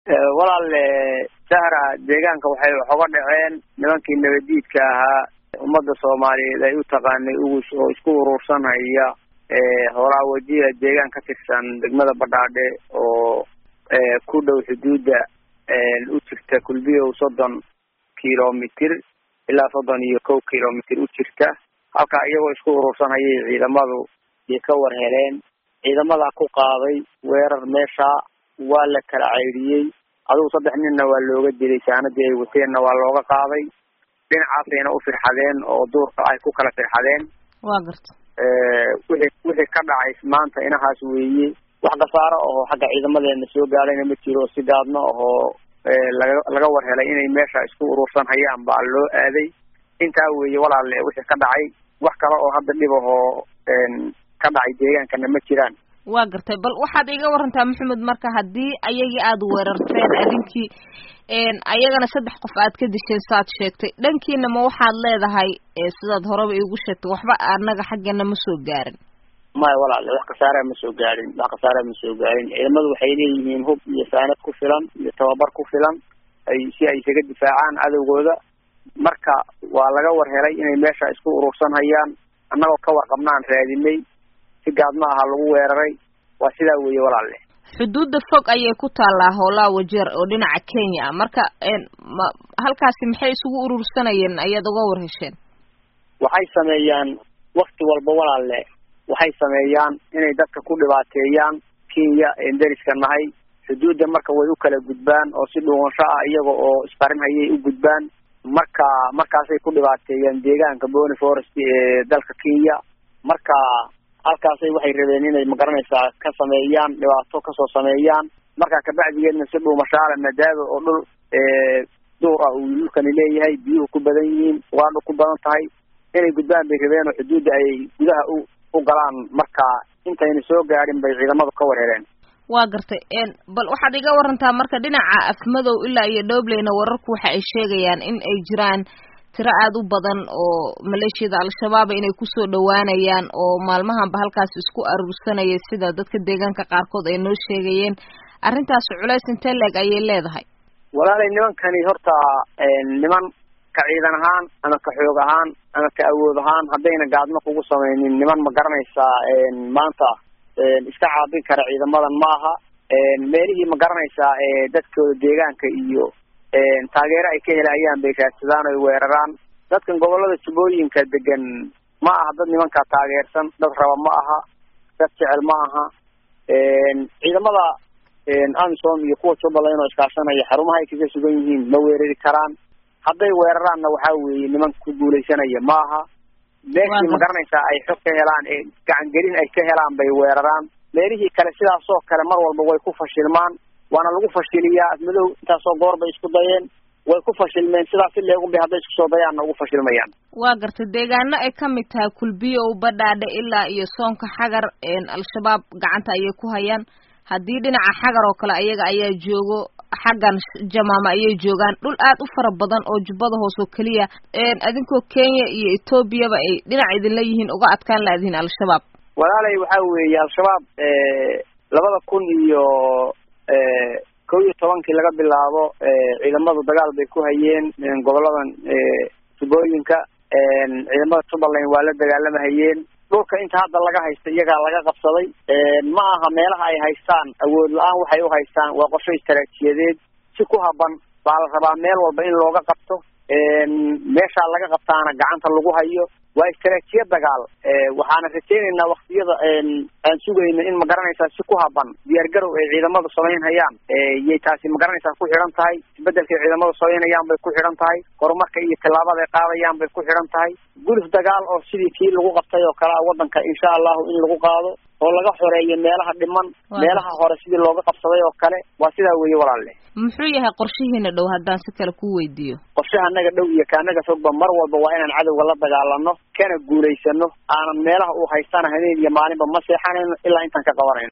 walaale sahra deegaanka waxay wax oga dhaceen nimankii nabadiidka ahaa ummadda soomaaliyeed ay u taqaanay ugus oo isku urursanhaya horaa wajiha deegaan ka tirsan degmada badhaadhe oo ku dhow xuduudda u jirta kulbiyow soddon kilomitir ilaa soddon iyo kow kilomitir u jirta halkaa iyagoo isku urursanhayay ciidamadu iyo ka war heleen ciidamadaa ku qaaday weerar meesha waa la kala caydhiyey adigu saddex ninna waa looga dilay saanadii ay wateenna waa looga qaaday dhinacaasayna u firxadeen oo duurka ay ku kala firxadeen waa garta wixii wixii ka dhacay maanta inahaas weeye wax khasaaro aho xagga ciidamadeena soo gaadhayna ma jiro si gaadno ahoo laga laga war helay inay meesha isku urursan hayaan baa loo aaday intaa weeye walaale wixii ka dhacay wax kale oo hadda dhib ahoo ka dhacay deegaankana ma jiraan waa gartay bal waxaad iga warantaa maxamed marka haddii ayagii aada weerarteen adinkii ayagana saddex qof aad ka disheen saad sheegtay dhankiina ma waxaad leedahay sidaad horeba iigu sheegtay waxba anaga xaggeena ma soo gaarin maya walaale wax khasaaraa ma soo gaarin wax khasaaraa ma soo gaarin ciidamadu waxay leeyihiin hub iyo saanad ku filan iyo tababar ku filan ay si ay isaga difaacaan cadowgooda marka waa laga war helay inay meesha isku urursan hayaan annagoo ka warqabnaan raadinay si gaadma aha lagu weeraray waa sidaa weeye walaale xuduudda fog ayay ku taallaa hoolaa wajeer oo dhinaca kenya ah marka ma halkaasi maxay isugu urursanayeen ayaad uga war hesheen waxay sameeyaan wakti walba walaale waxay sameeyaan inay dadka ku dhibaateeyaan kenya een deriska nahay xuduudda marka way u kala gudbaan oo si dhuumasho ah iyaga oo isqarin hayay u gudbaan marka markaasay ku dhibaateeyaan deegaanka bony forest ee dalka kenya marka halkaasay waxay rabeen inay magaranaysaa ka sameeyaan dhibaato kasoo sameeyaan markaa kabacdigeedna si dhuumashaale madaaba oo dhul duur ah uu dhulkani leeyahay biyuhu ku badan yihiin ugaadhu ku badan tahay inay gudbaan bay rabeen oo xuduudda ay gudaha u u galaan marka intayna soo gaadhin bay ciidamadu ka war heleen waa gartay bal waxaad iga warantaa marka dhinaca afmadow ilaa iyo dhobleyna wararku waxa ay sheegayaan in ay jiraan tiro aada u badan oo maleeshiyada al-shabaaba inay kusoo dhawaanayaan oo maalmahanba halkaas isku aruursanaya sida dadka deegaanka qaarkood ay noo sheegayeen arrintaasi culays intee leeg ayay leedahay walaalay nimankani horta niman ka ciidan ahaan ama ka xoog ahaan ama ka awood ahaan haddayna gaadmo kugu samaynin niman ma garanaysaa maanta iska caabin kara ciidamadan ma aha meelihii ma garanaysaa dadkooda deegaanka iyo taageero ay ka helayaan bay raadsadaan oy weeraraan dadkan gobolada jubbooyinka degan ma aha dad nimankaa taageersan dad raba ma aha dad jecel ma aha ciidamada amisom iyo kuwa jubbaland oo iskaashanaya xarumaha ay kaga sugan yihiin ma weerari karaan hadday weeraraanna waxaa weeye niman ku guulaysanaya ma aha meeshii ma garanaysaa ay xog ka helaan ee gacangelin ay ka helaan bay weeraraan meelihii kale sidaasoo kale mar walba way ku fashilmaan waana lagu fashiliyaa afmadow intaasoo goor bay isku dayeen way ku fashilmeen sidaas si leegun bay hadday isku soo dayaanna ugu fashilmayaan waa gartay deegaano ay ka mid tahay kulbiyow badhaadhe ilaa iyo soonka xagar al-shabaab gacanta ayay ku hayaan haddii dhinaca xagar oo kale ayaga ayaa joogo xaggan jamaama ayay joogaan dhul aad u fara badan oo jubbada hoos oo keliya adinkoo kenya iyo etoobiyaba ay dhinac idinla yihiin uga adkaan laadihiin al-shabaab walaalay waxaa weeye al-shabaab labada kun iyo kow iyo tobankii laga bilaabo ciidamadu dagaal bay ku hayeen goboladan jubbooyinka ciidamada jubbaland waa la dagaalamahayeen dhulka inta hadda laga haysta iyagaa laga qabsaday ma aha meelaha ay haystaan awood la-aan waxay u haystaan waa qorsho istaraatijiyadeed si ku haban baa la rabaa meel walba in looga qabto meeshaa laga qabtaana gacanta lagu hayo waa istaraatijiyad dagaal waxaana rajaynaynaa waktiyada aan sugayno in magaranaysaa si ku haban diyaargarow ay ciidamadu samaynhayaan yay taasi magaranaysaa ku xidhan tahay isbedelkay ciidamadu samaynayaan bay ku xidhan tahay horumarka iyo tillaabada ay qaadayaan bay ku xidhan tahay gulif dagaal oo sidii kii lagu qabtay oo kale a waddanka insha allahu in lagu qaado oo laga xoreeyo meelaha dhiman meelaha hore sidii looga qabsaday oo kale waa sidaa weeye walaalle muxuu yahay qorshihiina dhow haddaan si kale ku weydiiyo qorshaha anaga dhow iyo kaanaga fogba mar walba waa inaan cadowga la dagaalano kana guulaysano aanan meelaha uu haystana habeen iyo maalinba ma seexanayno ilaa intaan ka qabanayno